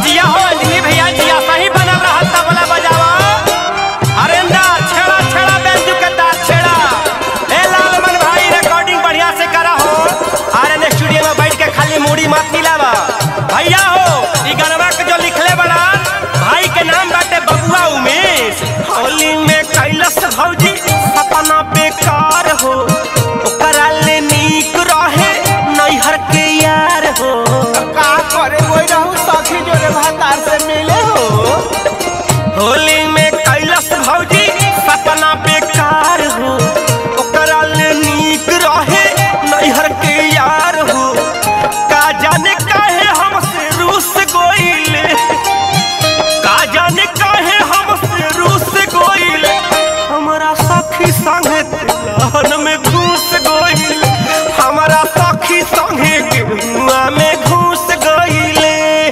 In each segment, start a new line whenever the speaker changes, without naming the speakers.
जिया हो अंजनी भैया जिया सही बनल रहल तबला बजावा हरेंदा छेड़ा छेड़ा बेंजू के तार छेड़ा ए लालमन भाई रिकॉर्डिंग बढ़िया से करा हो आर स्टूडियो में बैठ के खाली मूड़ी मत हिलावा भैया हो ई गनवा के जो लिखले बड़ा भाई के नाम बाटे बबुआ उमेश होली में कैलस भौजी सपना बेकार हो ओकरा ले नीक रहे नैहर के यार हो
का करे कोई रहू सखी जोरे भातार से मिले हो
होली में कैलस भौजी सपना बेकार हो ओकरा ले नीक रहे नैहर के यार हो का जाने काहे हमसे रूस गोइले का जाने काहे हमसे रूस गोइले हमारा सखी संगे तिलहन में घुस गोइले हमारा सखी संगे गेहुआ में घुस गइले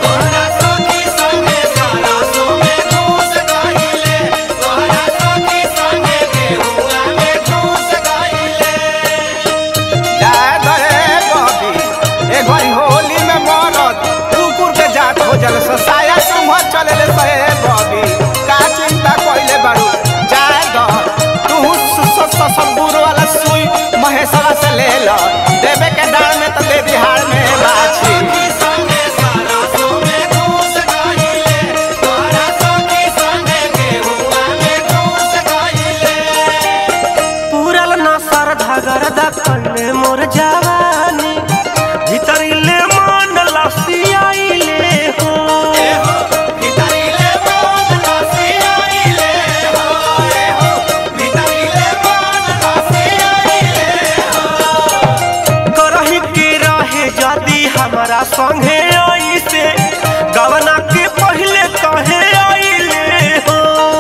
जाए गए बबी ए घड़ी होली में मरत कुकुर के जात हो जल साया सुमह चले ले सहे बबी का चिंता कइले बारू जाए ग तू ससुर वाला सुई महेशवा से ले ल देवे के डाल में तो दे बिहार में बाछी
पूरल ना सर धगरदा कइले मोर जवानी भीतरिले मन लसियाइले हो करही के रहे जदी हमारा संगे आइसे गवना के पहले कहे आइले हो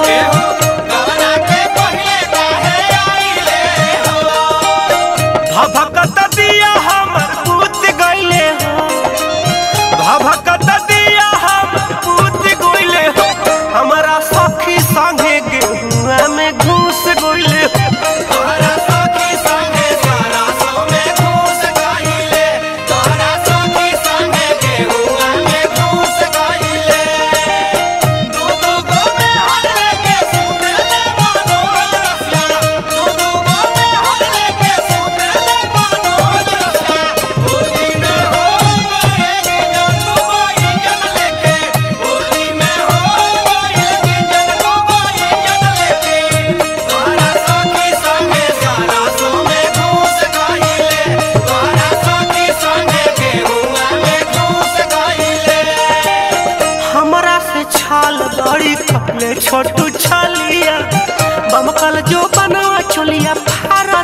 भभकत दिया हमर पूत गइले हो भभकत दिया हमर पूत गइले हो हमारा सखी संगे गेहुआ में घुस गइले हो हमरा से छाल बड़ी कपले छोटू छलिया बमकल जो बनवा चोलिया फारा